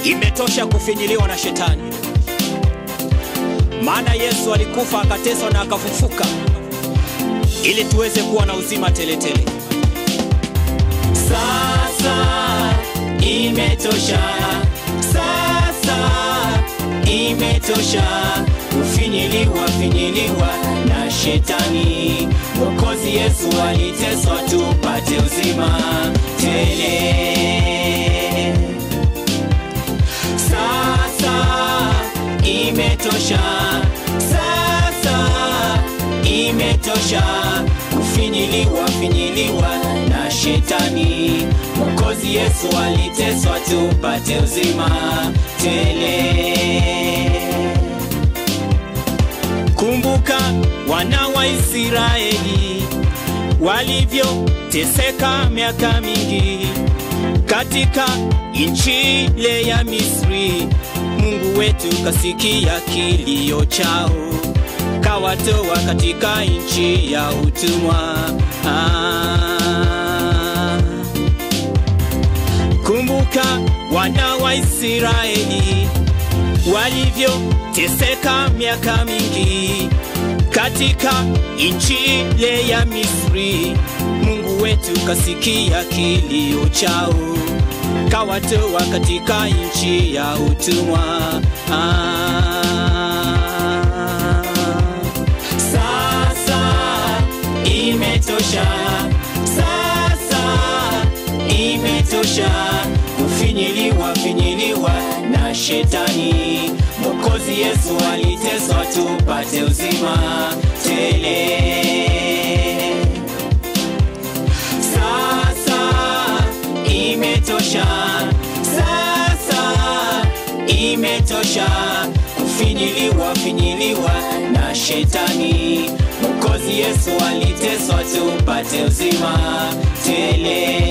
imetosha kufinyiliwa na shetani, maana Yesu alikufa akateswa na akafufuka ili tuweze kuwa na uzima teletele tele. Sasa imetosha, sasa imetosha kufinyiliwa finyiliwa na shetani. Mwokozi Yesu aliteswa tupate uzima tele. Sasa imetosha, sasa imetosha kufinyiliwa finyiliwa na shetani. Mwokozi Yesu aliteswa tupate uzima tele. Kumbuka wana wa Israeli walivyoteseka miaka mingi katika nchi ile ya Misri. Mungu wetu kasikia kilio chao, kawatoa katika nchi ya utumwa. Ah. Kumbuka wana wa Israeli walivyoteseka miaka mingi katika nchi ile ya Misri. Mungu wetu kasikia kilio chao, kawatoa katika nchi ya utumwa. Ah. Sasa imetosha, sasa imetosha kufinyiliwa finyiliwa na shetani. Mwokozi Yesu aliteswa tupate uzima tele. Sasa imetosha, sasa imetosha kufinyiliwa finyiliwa na shetani. Mwokozi Yesu aliteswa tupate uzima tele.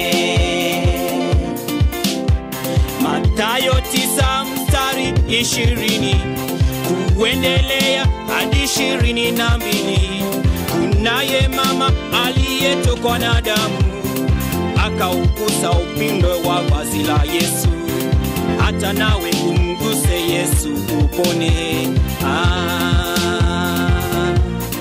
Mathayo tisa mstari ishirini kuendelea hadi ishirini na mbili kunaye mama aliyetokwa na damu akaugusa upindo wa vazi la Yesu, hata nawe umguse Yesu upone. Ah.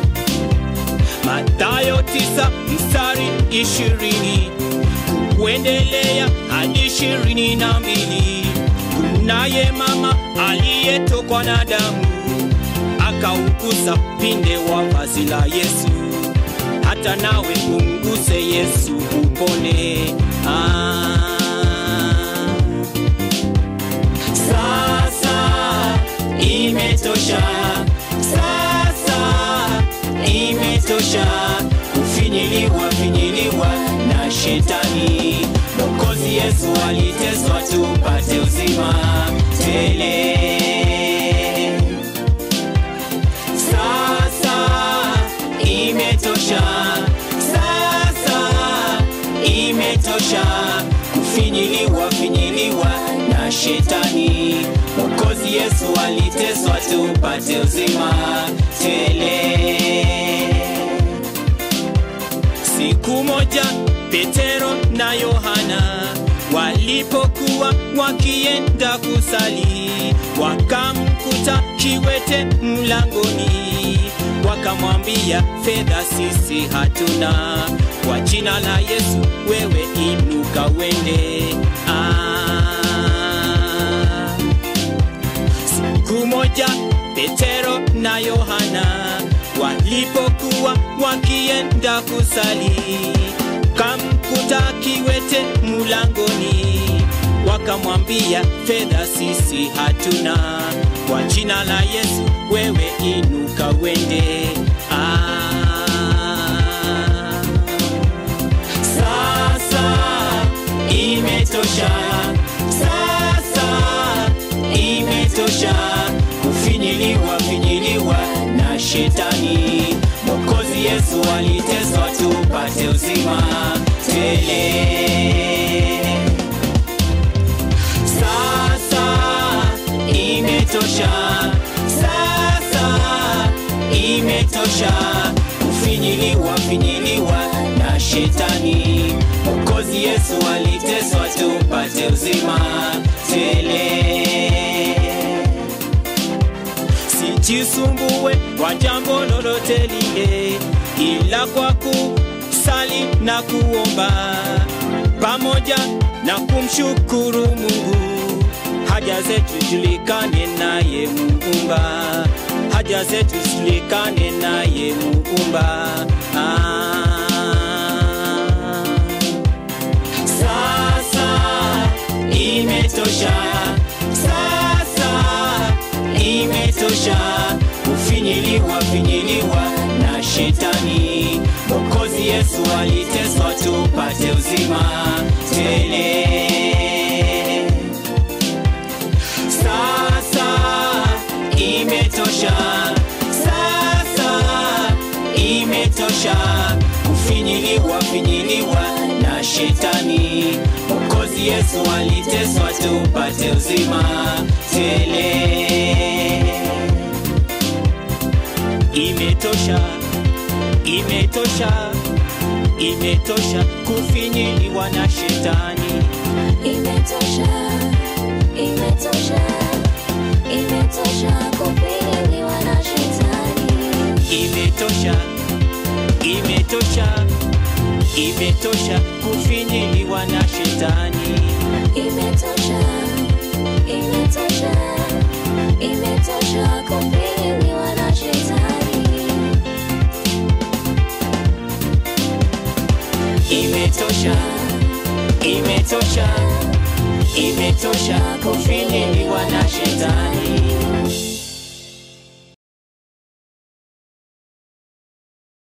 Mathayo tisa mstari ishirini kuendelea hadi ishirini na mbili kunaye mama aliyetokwa na damu akaugusa pinde wa vazi la Yesu, hata nawe umguse Yesu upone. Ah. Sasa imetosha, sasa imetosha kufinyiliwa finyiliwa na shetani. Mwokozi Yesu aliteswa tupate uzima tele. Sasa imetosha, sasa imetosha kufinyiliwa finyiliwa na shetani. Mwokozi Yesu aliteswa tupate uzima tele. Siku moja Petero na Yohana walipokuwa wakienda kusali, wakamkuta kiwete mlangoni, wakamwambia, fedha sisi hatuna, kwa jina la Yesu wewe inuka wende. Ah. Siku moja Petero na Yohana walipokuwa wakienda kusali, kamkuta kiwete mulangoni, wakamwambia fedha sisi hatuna, kwa jina la Yesu wewe inuka wende. Ah. Sasa imetosha, sasa imetosha kufinyiliwa finyiliwa na shetani. Mwokozi Yesu aliteswa tupate uzima tele. Sasa imetosha, sasa imetosha kufinyiliwa finyiliwa na shetani. Mwokozi Yesu aliteswa tupate uzima tele. Sijisumbue kwa jambo lolote lile, ila kwa kusali na kuomba pamoja na kumshukuru Mungu, haja zetu julikane naye Muumba, haja zetu zijulikane naye Muumba. Ah. Sasa imetosha, sasa imetosha kufinyiliwa finyiliwa na shetani. Mwokozi Yesu aliteswa tupate uzima tele. Sasa imetosha, sasa imetosha kufinyiliwa finyiliwa na shetani. Mwokozi Yesu aliteswa tupate uzima tele. Imetosha, imetosha, imetosha kufinyiliwa na shetani. Imetosha, imetosha, imetosha kufinyiliwa na shetani. Imetosha, imetosha, imetosha kufinyiliwa na shetani. Imetosha, imetosha, imetosha kufinyiliwa na shetani. Imetosha, imetosha, imetosha kufinyiliwa na shetani.